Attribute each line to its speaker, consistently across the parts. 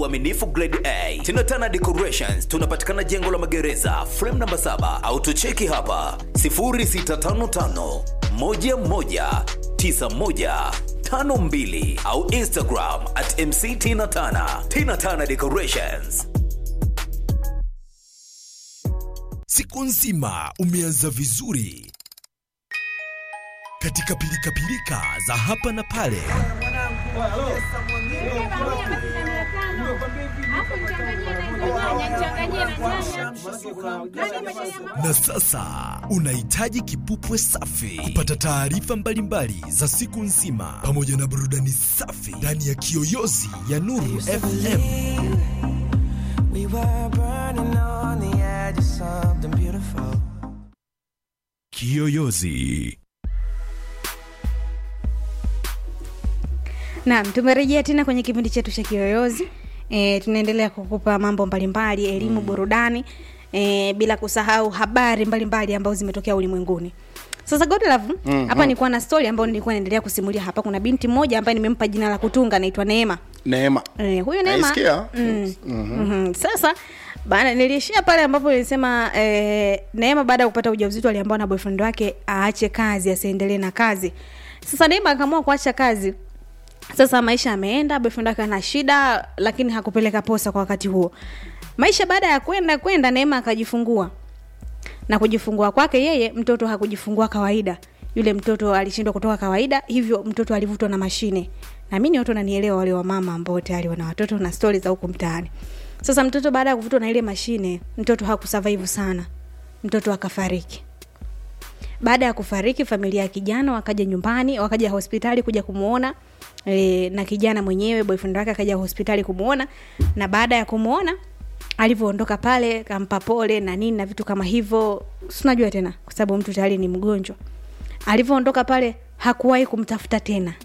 Speaker 1: uaminifu grade A. Tinatana Decorations tunapatikana jengo la magereza frame namba 7 au tucheki hapa 0655 11 9152 au Instagram at MC Tina Tana. Tina Tana Decorations.
Speaker 2: Siku nzima umeanza vizuri katika pilikapilika za hapa na pale. Na sasa unahitaji kipupwe safi kupata taarifa mbalimbali za siku nzima pamoja na burudani safi ndani ya kiyoyozi ya Nuru FM.
Speaker 3: We were burning on the edge of something beautiful.
Speaker 2: Kiyoyozi.
Speaker 4: Naam, tumerejea tena kwenye kipindi chetu cha Kiyoyozi. E, tunaendelea kukupa mambo mbalimbali, elimu, burudani e, bila kusahau habari mbalimbali ambazo zimetokea ulimwenguni. Sasa Godlove, hapa
Speaker 5: Mhm.
Speaker 4: nilikuwa na story ambayo nilikuwa naendelea kusimulia hapa. Kuna binti mmoja ambaye nimempa jina la kutunga anaitwa Neema.
Speaker 5: Neema.
Speaker 4: E, huyu Neema.
Speaker 5: Naisikia?
Speaker 4: Mm. Mhm. Sasa baada niliishia pale ambapo nilisema eh, Neema baada ya kupata ujauzito aliambiwa na boyfriend wake aache kazi, asiendelee na kazi. Sasa Neema akaamua kuacha kazi. Sasa maisha yameenda, boyfriend wake ana shida, lakini hakupeleka posa kwa wakati huo. Maisha baada ya kwenda kwenda, Neema akajifungua na kujifungua kwake yeye mtoto hakujifungua kawaida yule mtoto alishindwa kutoka kawaida hivyo mtoto alivutwa na mashine na mimi watu wananielewa wale wa mama ambao tayari wana watoto na stori za huku mtaani sasa mtoto baada ya kuvutwa na ile mashine mtoto hakusurvive sana mtoto akafariki baada ya kufariki familia ya kijana wakaja nyumbani wakaja hospitali kuja kumuona e, na kijana mwenyewe boyfriend wake akaja hospitali kumuona na baada ya kumuona alivyoondoka pale kampa pole na nini na vitu kama hivyo sinajua tena kwa sababu mtu tayari ni mgonjwa alivyoondoka pale hakuwahi kumtafuta tena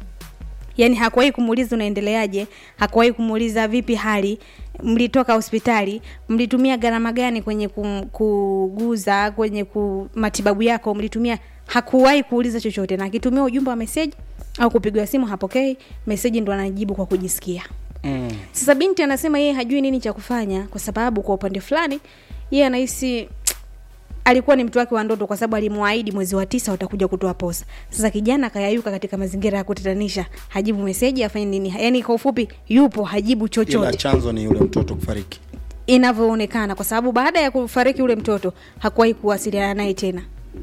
Speaker 4: yaani hakuwahi kumuuliza unaendeleaje hakuwahi kumuuliza vipi hali mlitoka hospitali mlitumia gharama gani kwenye kum, kuguza kwenye ku, matibabu yako mlitumia hakuwahi kuuliza chochote na akitumia ujumbe wa meseji au kupigwa simu hapokei meseji ndo anajibu kwa kujisikia
Speaker 5: Mm.
Speaker 4: sasa binti anasema yeye hajui nini cha kufanya kwa sababu kwa upande fulani yeye anahisi alikuwa ni mtu wake wa ndoto kwa sababu alimwaahidi mwezi wa tisa watakuja kutoa posa sasa kijana akayayuka katika mazingira ya kutatanisha hajibu meseji afanye nini yaani kwa ufupi yupo hajibu
Speaker 5: Ila
Speaker 4: chochote
Speaker 5: chanzo ni yule mtoto kufariki.
Speaker 4: inavyoonekana kwa sababu baada ya kufariki ule mtoto hakuwahi kuwasiliana naye tena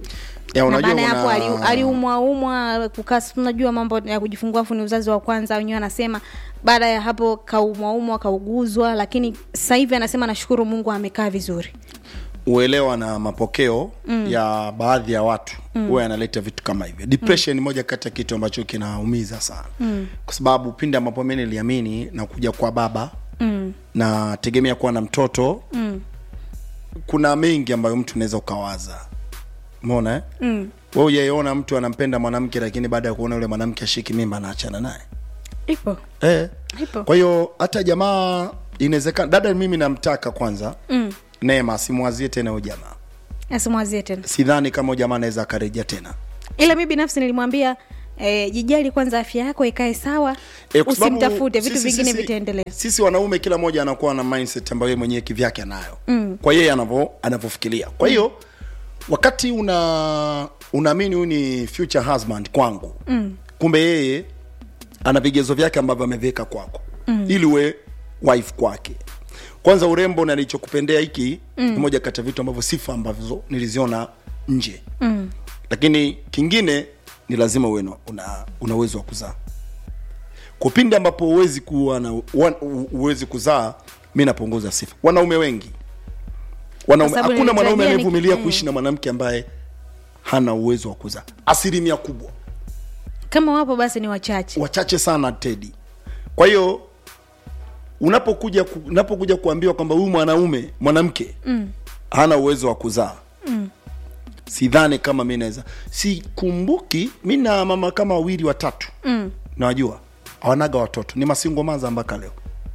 Speaker 5: Ya,
Speaker 4: na
Speaker 5: unajua
Speaker 4: baada ya hapo
Speaker 5: kuna-
Speaker 4: ali- aliumwa umwa kukaa unajua mambo ya kujifungua afu ni uzazi wa kwanza wenyewe anasema baada ya hapo kaumwa umwa kauguzwa lakini sasa hivi anasema nashukuru mungu amekaa vizuri
Speaker 5: uelewa na mapokeo mm. ya baadhi ya watu huwa yanaleta vitu kama hivyo depression ni moja kati ya kitu ambacho kinaumiza sana mm. kwa sababu pindi ambapo mi niliamini na kuja kwa baba
Speaker 4: mm.
Speaker 5: na tegemea kuwa na mtoto
Speaker 4: Mm.
Speaker 5: kuna mengi ambayo mtu unaweza ukawaza mona eh?
Speaker 4: Mm.
Speaker 5: we ujaiona mtu anampenda mwanamke lakini baada ya kuona yule mwanamke ashiki mimba anaachana naye
Speaker 4: ipo
Speaker 5: eh.
Speaker 4: ipo
Speaker 5: kwa hiyo hata jamaa inawezekana dada mimi namtaka kwanza
Speaker 4: mm.
Speaker 5: neema simwazie tena huyo jamaa
Speaker 4: asimwazie tena
Speaker 5: sidhani kama huyo jamaa anaweza akarejea tena
Speaker 4: ila mi binafsi nilimwambia eh, jijali kwanza afya yako ikae sawa
Speaker 5: Eh, kwa sababu
Speaker 4: usimtafute vitu
Speaker 5: sisi-
Speaker 4: vingine
Speaker 5: sisi-
Speaker 4: vitaendelea
Speaker 5: sisi wanaume kila mmoja anakuwa na mindset ambayo yeye mwenyewe kivyake anayo
Speaker 4: Mm.
Speaker 5: kwa yeye anavyo anavyofikiria kwa hiyo wakati una unaamini huyu ni future husband kwangu
Speaker 4: mm.
Speaker 5: kumbe yeye ana vigezo vyake ambavyo ameviweka kwako mm. ili uwe wife kwake kwanza urembo na nilichokupendea hiki mm. ni moja kati ya vitu ambavyo sifa ambavyo niliziona nje
Speaker 4: Mm.
Speaker 5: lakini kingine ni lazima uwe na- una, una uwezo wa kuzaa kwa pindi ambapo huwezi kuwa na ua- u- huwezi kuzaa mi napunguza sifa wanaume wengi wanaume
Speaker 4: Kwa sababu
Speaker 5: hakuna mwanaume
Speaker 4: nilitarajia ni-
Speaker 5: anayevumilia
Speaker 4: mm.
Speaker 5: kuishi na mwanamke ambaye hana uwezo wa kuzaa asilimia kubwa
Speaker 4: kama wapo basi ni wachache
Speaker 5: wachache sana tedi kwa hiyo unapokuja ku, unapokuja kuambiwa kwamba huyu mwanaume mwanamke
Speaker 4: mm.
Speaker 5: hana uwezo wa kuzaa
Speaker 4: Mm.
Speaker 5: sidhani kama mi naweza sikumbuki mi na mama kama wawili watatu
Speaker 4: Mm.
Speaker 5: nawajua hawanaga watoto ni masingo maza mpaka leo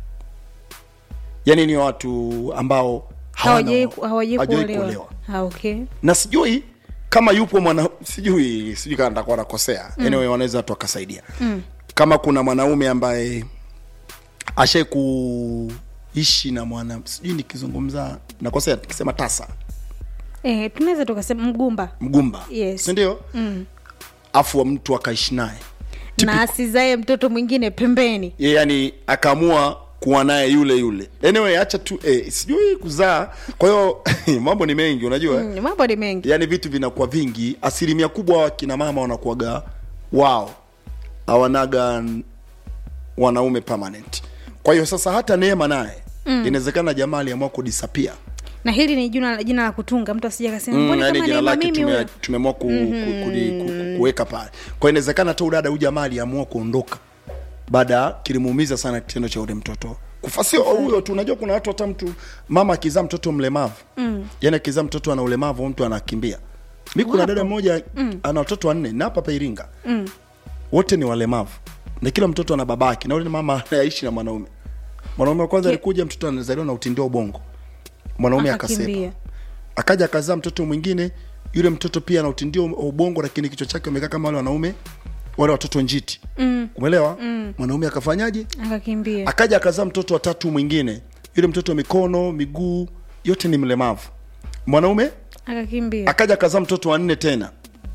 Speaker 5: yaani ni watu ambao hawana-
Speaker 4: hawajai hawajai
Speaker 5: hawajawahi
Speaker 4: kuolewa Ah, okay
Speaker 5: na sijui kama yupo mwana sijui sijui kama nitakuwa nakosea mm. anyway wanaweza watu wakasaidia
Speaker 4: Mm.
Speaker 5: kama kuna mwanaume ambaye ashai kuishi na mwana sijui nikizungumza nakosea nikisema tasa
Speaker 4: eh, tunaweza tukasema mgumba
Speaker 5: mgumba
Speaker 4: Yes.
Speaker 5: sindio mm. afu wa mtu akaishi naye
Speaker 4: na asizae mtoto mwingine pembeni
Speaker 5: Ye, yani akaamua kuwa naye yule yule anyway acha tu eh, sijui kuzaa kwa hiyo mambo ni mengi unajua mm.
Speaker 4: mm, mambo ni mengi
Speaker 5: yaani vitu vinakuwa vingi asilimia kubwa wakina mama wanakuwaga wao hawanaga n- wanaume permanent kwa hiyo sasa hata neema naye mm. inawezekana jamaa aliamua kudisapia
Speaker 4: na hili ni jina, jina la kutunga mtu asija kasema
Speaker 5: Mm,
Speaker 4: mbona
Speaker 5: yani
Speaker 4: kama
Speaker 5: jina
Speaker 4: Neema
Speaker 5: lake
Speaker 4: mimi
Speaker 5: tume-
Speaker 4: huyo
Speaker 5: tumeamua ku, mm-hmm. ku, ku, ku, kuweka pale kwa hiyo inawezekana hata udada huyu jamaa aliamua kuondoka baada kilimuumiza sana kitendo cha ule mtoto kufa sio huyo tu unajua kuna watu hata mtu mama akizaa mtoto mlemavu mm. yani akizaa mtoto ana ulemavu mtu anakimbia mi kuna dada mmoja mm. ana watoto wanne na hapa hapa iringa mm. wote ni walemavu na kila mtoto ana babake na ule mama anaishi na mwanaume mwanaume wa kwanza
Speaker 4: Ki-
Speaker 5: alikuja mtoto anazaliwa na utindio wa ubongo mwanaume akasepa
Speaker 4: akakimbia
Speaker 5: akaja akazaa mtoto mwingine yule mtoto pia ana utindio wa ubongo lakini kichwa chake umekaa kama wale wanaume wale watoto njiti mm. umeelewa mm. mwanaume akafanyaje
Speaker 4: akakimbia
Speaker 5: akaja akazaa mtoto watatu mwingine yule mtoto mikono miguu yote ni mlemavu mwanaume
Speaker 4: akakimbia
Speaker 5: akaja akazaa mtoto wa nne tena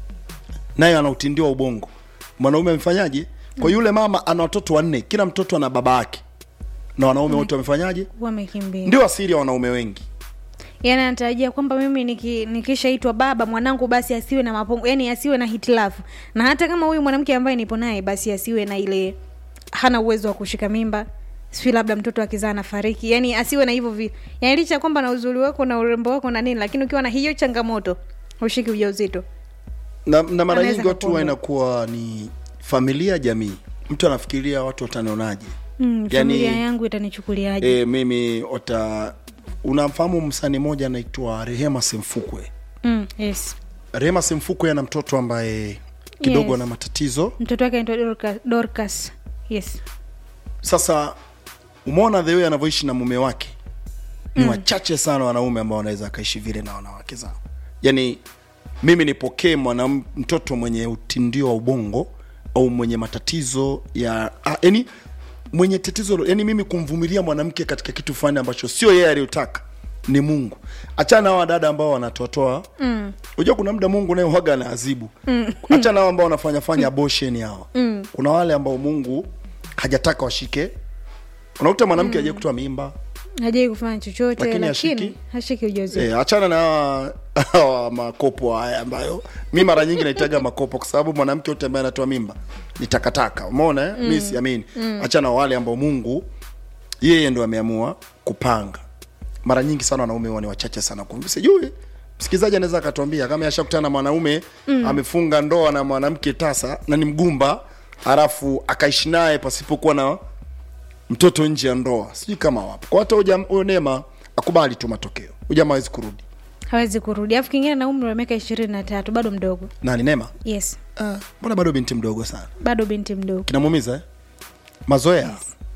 Speaker 5: naye ana utindio wa ubongo mwanaume amefanyaje kwa yule mama ana watoto wanne kila mtoto ana baba yake na wanaume wote wamefanyaje
Speaker 4: wamekimbia
Speaker 5: ndio asiri ya wanaume wengi
Speaker 4: yani anatarajia kwamba mimi niki, nikishaitwa baba mwanangu basi asiwe na mapongo yani asiwe na hitilafu na hata kama huyu mwanamke ambaye nipo naye basi asiwe na ile hana uwezo wa kushika mimba sijui labda mtoto akizaa nafariki yani asiwe na hivyo vi yani licha ya kwamba na uzuri wako na urembo wako na nini lakini ukiwa na hiyo changamoto ushiki ujauzito
Speaker 5: na, na mara
Speaker 4: Anaweza
Speaker 5: nyingi watu huwa
Speaker 4: kakuondoa.
Speaker 5: inakuwa ni familia jamii mtu anafikiria watu watanionaje
Speaker 4: mm, familia yangu itanichukuliaje
Speaker 5: e, mimi wata unamfahamu msanii mmoja anaitwa rehema simfukwe
Speaker 4: mm, yes
Speaker 5: rehema simfukwe ana mtoto ambaye kidogo
Speaker 4: Yes.
Speaker 5: ana matatizo
Speaker 4: mtoto wake anaitwa Dorcas, Dorcas yes
Speaker 5: sasa umeona the way anavyoishi na mume wake ni mm. wachache sana wanaume ambao wanaweza akaishi vile na wanawake zao yaani mimi nipokee mwana mtoto mwenye utindio wa ubongo au mwenye matatizo ya ah, yani mwenye tatizo yani mimi kumvumilia mwanamke katika kitu fulani ambacho sio yeye aliyotaka ni mungu achana na hawa dada ambao wanatoatoa mm. unajua kuna muda mungu naye waga na azibu mm. achana na hao ambao wanafanya fanya abortion hawa mm. kuna wale ambao mungu hajataka washike unakuta mwanamke mm. aje kutoa mimba
Speaker 4: hajai kufanya chochote
Speaker 5: Lakini
Speaker 4: lakini,
Speaker 5: hashiki?
Speaker 4: hashiki ujauzito
Speaker 5: e, achana na hawa- hawa makopo haya ambayo mi mara nyingi naitaga makopo kwa sababu mwanamke yote ambaye anatoa mimba ni takataka umeona eh? mm. mi siamini mm. achana na wale ambao mungu yeye ndo ameamua kupanga mara nyingi sana wanaume huwa ni wachache sana kum- sijui msikilizaji anaweza akatuambia kama ashakutana na mwanaume mm. amefunga ndoa na mwanamke tasa na ni mgumba halafu akaishi naye pasipokuwa na mtoto nje ya ndoa sijui kama wapo kwa hata huyo huyo neema akubali tu matokeo huyu jamaa hawezi kurudi
Speaker 4: hawezi kurudi alafu kingine na umri wa miaka ishirini na tatu bado mdogo
Speaker 5: nani neema
Speaker 4: yes
Speaker 5: Ah, mbona bado binti mdogo sana
Speaker 4: bado binti mdogo
Speaker 5: kinamuumiza eh? mazoea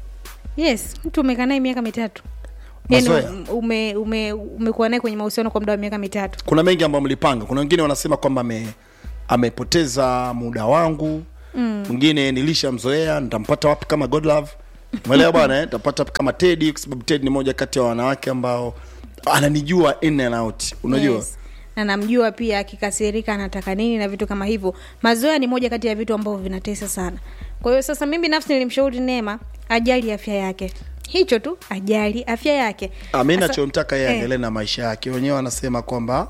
Speaker 4: yes mtu umekaa naye miaka mitatu yani
Speaker 5: Mazoea.
Speaker 4: ume, ume, umekuwa naye kwenye mahusiano kwa muda wa miaka mitatu
Speaker 5: kuna mengi ambayo mlipanga kuna wengine wanasema kwamba ame, amepoteza muda wangu mwingine nilishamzoea nitampata wapi kama godlove mwelewa bwana eh? nitapata wapi kama tedi kwa sababu tedi ni moja kati ya wanawake ambao ananijua in and out unajua
Speaker 4: Yes. na namjua pia akikasirika anataka nini na vitu kama hivyo mazoea ni moja kati ya vitu ambavyo vinatesa sana kwa hiyo sasa mimi binafsi nilimshauri neema ajali afya yake hicho tu ajali afya yake
Speaker 5: Ah, mi
Speaker 4: Sasa-
Speaker 5: nachomtaka yeye
Speaker 4: eh.
Speaker 5: aendelee na maisha yake wenyewe wanasema kwamba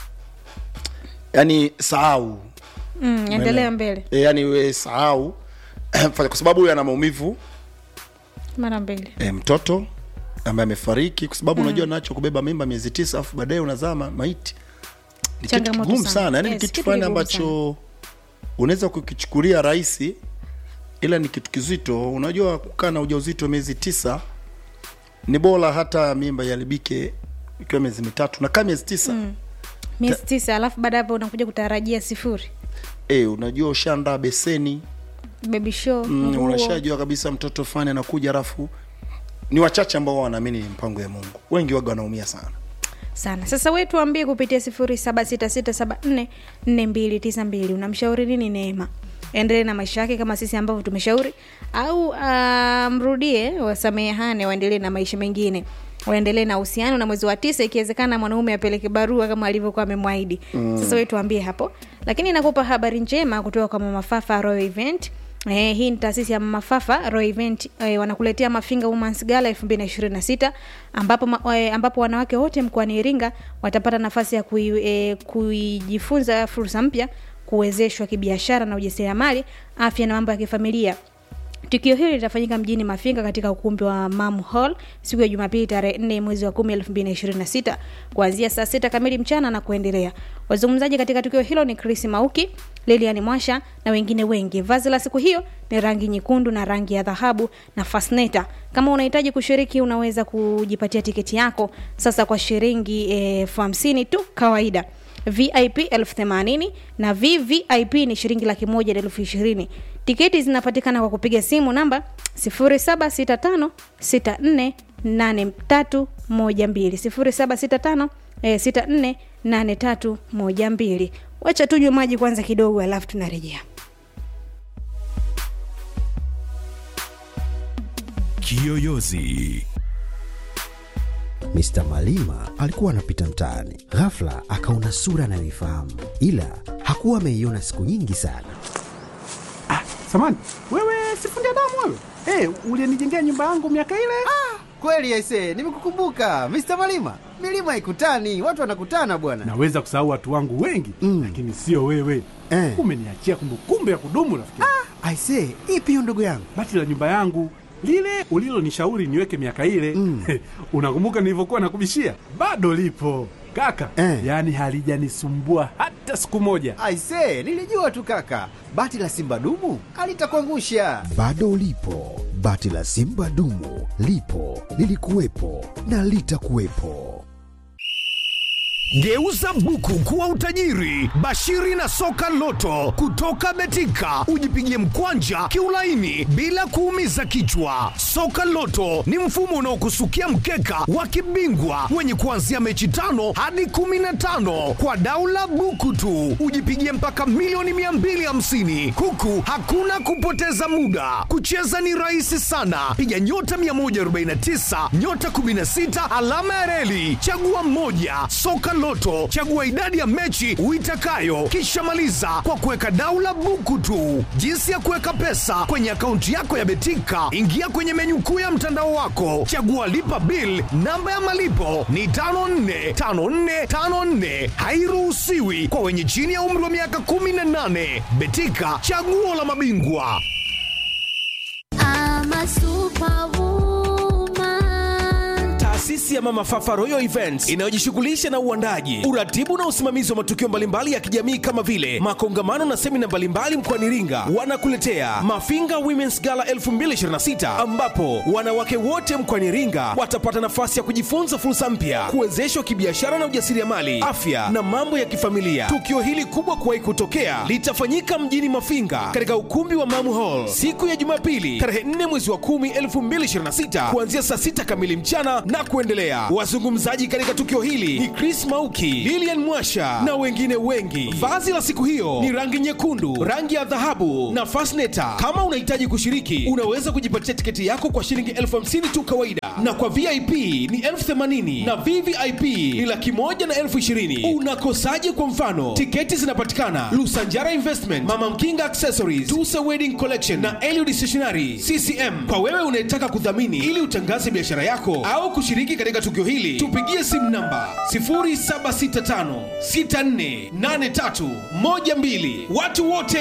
Speaker 5: yani sahau
Speaker 4: mm, endelea mbele
Speaker 5: e, yani we sahau kwa sababu huyu ana maumivu
Speaker 4: mara mbele
Speaker 5: e, mtoto ambaye amefariki kwa sababu unajua nacho kubeba mimba miezi tisa afu baadaye unazama maiti ni kitu
Speaker 4: Changamoto
Speaker 5: kigumu
Speaker 4: sana.
Speaker 5: sana yani
Speaker 4: Yes,
Speaker 5: ni kitu
Speaker 4: kitu
Speaker 5: fulani
Speaker 4: kigumu
Speaker 5: ambacho unaweza kukichukulia rahisi ila ni kitu kizito unajua kukaa na ujauzito miezi tisa ni bora hata mimba iharibike ikiwa miezi mitatu nakaa miezi tisa mm.
Speaker 4: miezi tisa alafu baada ya hapo unakuja kutarajia sifuri
Speaker 5: e, unajua ushaandaa beseni
Speaker 4: baby show
Speaker 5: mm,
Speaker 4: nguo.
Speaker 5: unashajua kabisa mtoto fani anakuja alafu ni wachache ambao wanaamini ni mpango ya mungu wengi waga wanaumia sana
Speaker 4: sana sasa we tuambie kupitia sifuri saba sita sita saba nne nne mbili tisa mbili unamshauri nini neema endelee na maisha yake kama sisi ambavyo tumeshauri au uh, mrudie wasamehane waendelee na maisha mengine waendelee na uhusiano na mwezi wa tisa ikiwezekana mwanaume apeleke barua kama alivyokuwa amemwahidi mm. sasa we tuambie hapo lakini nakupa habari njema kutoka kwa mamafafa royal event Eh, hii ni taasisi ya mafafa Royal Event eh, wanakuletea Mafinga Women's Gala 2026 ambapo ma, eh, ambapo wanawake wote mkoani Iringa watapata nafasi ya kui, eh, kujifunza fursa mpya, kuwezeshwa kibiashara na ujasiriamali, afya na mambo ya kifamilia. Tukio hili litafanyika mjini Mafinga katika ukumbi wa Mam Hall siku ya Jumapili tarehe 4 mwezi wa 10 2026 kuanzia saa sita kamili mchana na kuendelea. Wazungumzaji katika tukio hilo ni Chris Mauki, Lilian Mwasha na wengine wengi. Vazi la siku hiyo ni rangi nyekundu na rangi ya dhahabu na fasneta. Kama unahitaji kushiriki, unaweza kujipatia tiketi yako sasa kwa shilingi elfu hamsini tu kawaida vip elfu themanini na vvip ni shilingi laki moja na elfu ishirini tiketi zinapatikana kwa kupiga simu namba 0765648312 0765648312 wacha tunywe maji kwanza kidogo alafu tunarejea
Speaker 2: Kiyoyozi.
Speaker 6: Mr. Malima alikuwa anapita mtaani, ghafla akaona sura anayoifahamu, ila hakuwa ameiona siku nyingi sana.
Speaker 7: Samani, wewe sifundi damu wewe? Hey, ulienijengea nyumba yangu miaka ile?
Speaker 8: Kweli aise, nimekukumbuka Mr. Malima. Milima haikutani, watu wanakutana bwana.
Speaker 7: Naweza kusahau watu wangu wengi
Speaker 6: Mm.
Speaker 7: lakini sio wewe.
Speaker 6: Eh.
Speaker 7: Umeniachia kumbukumbu ya kudumu rafiki.
Speaker 6: Aise, ipi hiyo ndugu yangu?
Speaker 7: Bati la nyumba yangu lile ulilonishauri niweke miaka ile
Speaker 6: Mm.
Speaker 7: unakumbuka nilivyokuwa nakubishia? Bado lipo kaka,
Speaker 6: Eh.
Speaker 7: yaani halijanisumbua hata siku moja.
Speaker 8: Aise, nilijua tu kaka, bati la simba dumu alitakuangusha.
Speaker 6: Bado lipo bati la Simba dumu, lipo lilikuwepo na litakuwepo.
Speaker 2: Geuza buku kuwa utajiri. Bashiri na soka loto kutoka Betika, ujipigie mkwanja kiulaini bila kuumiza kichwa. Soka loto ni mfumo unaokusukia mkeka wa kibingwa wenye kuanzia mechi tano hadi kumi na tano kwa daula buku tu, ujipigie mpaka milioni 250 huku hakuna kupoteza muda. Kucheza ni rahisi sana, piga nyota 149 nyota 16 alama ya reli, chagua moja. Soka Loto, chagua idadi ya mechi uitakayo, kisha maliza kwa kuweka daula buku tu. Jinsi ya kuweka pesa kwenye akaunti yako ya Betika, ingia kwenye menyu kuu ya mtandao wako, chagua lipa bill. Namba ya malipo ni 545454, hairuhusiwi kwa wenye chini ya umri wa miaka 18. Betika, chaguo la mabingwa.
Speaker 9: I'm a superwoman.
Speaker 1: taasisi ya mama fafa royal events inayojishughulisha na uandaji uratibu na usimamizi wa matukio mbalimbali ya kijamii kama vile makongamano na semina mbalimbali mkoani iringa wanakuletea mafinga womens gala 2026 ambapo wanawake wote mkoani iringa watapata nafasi ya kujifunza fursa mpya kuwezeshwa kibiashara na ujasiriamali afya na mambo ya kifamilia tukio hili kubwa kuwahi kutokea litafanyika mjini mafinga katika ukumbi wa mamu hall siku ya jumapili tarehe 4 mwezi wa 10 2026 kuanzia saa 6 kamili mchana na kuendelea wazungumzaji katika tukio hili ni chris mauki lilian mwasha na wengine wengi vazi la siku hiyo ni rangi nyekundu rangi ya dhahabu na fasneta kama unahitaji kushiriki unaweza kujipatia tiketi yako kwa shilingi elfu hamsini tu kawaida na kwa vip ni elfu themanini na vvip ni laki moja na elfu ishirini unakosaje kwa mfano tiketi zinapatikana lusanjara investment mama mkinga accessories tusa wedding collection na eliud stationary ccm kwa wewe unayetaka kudhamini ili utangaze biashara yako au kushiriki katika tukio hili tupigie simu namba 0765648312 watu wote